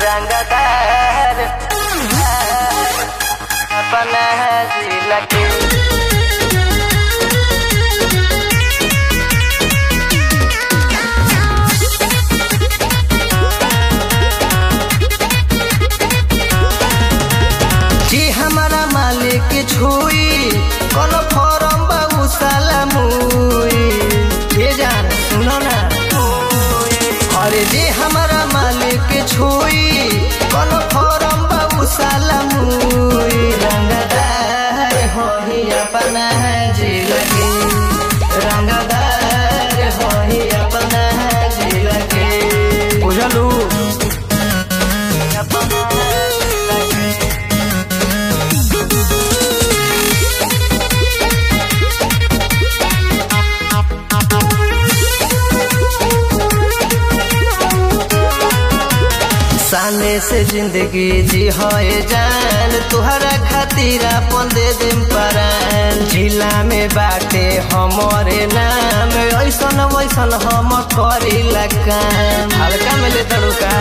रंगदार अपना जिला के जी हमारा मालिक छुई कौन फॉर्म बाबू साला मुई ये जान सुनो ना अरे जी हमारा मालिक छुई कौन फॉर्म बाबू साला मुई रंगदार होही अपना जिला के रंगदार होही अपना जिला के बुझलू अपना जिला के सामने से जिंदगी जी होए जान तुहरा खातिर अपन दे दिम परान जिला में बाटे हमरे नाम ऐसन वैसन हम करीला काम हल्का में ले तड़ुका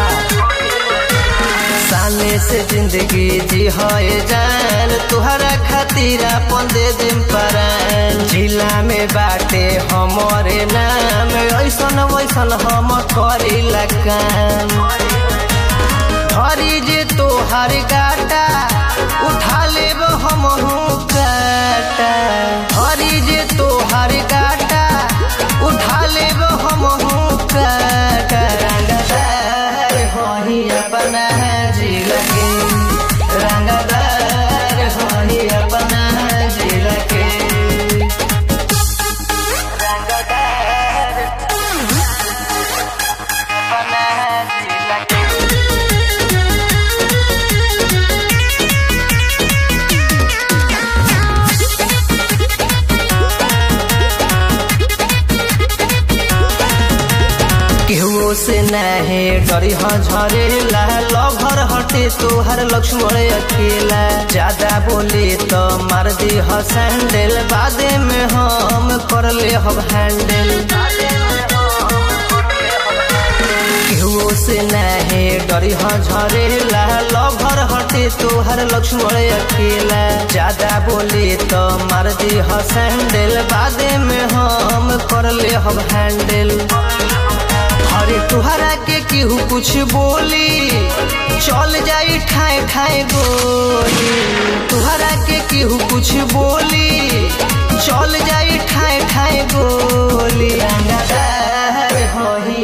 सामने से जिंदगी जी होए जान तुहरा खातिर अपन दे दिम परान जिला में बाटे हमरे नाम ऐसन वैसन हम करीला काम हरी जे तोहर गाटा उठा लेब हम काटा हरी जे तोहर गाटा उठा लेब हम काटा रंगदार होही अपना जिला के रंगदार होही अपना जिला के रंगदार अपना जिला के केहू से नहे डरी झरेला लभर हटे तोहर लक्ष्मण अकेला ज्यादा बोले तो मार दी ह सैंडल बादे में हम कर ले हम हैंडल केहू से नहे डरी झरेला लभर हटे तोहर लक्ष्मण अकेला ज्यादा बोले तो मार दी ह सैंडल बादे में हम कर ले हम हैंडल अरे तुहरा के केहू कुछ बोली चल जाई ठाए ठाए गोली तुहरा के केहू कुछ बोली चल जाई ठाए ठाए गोली रंगदार होही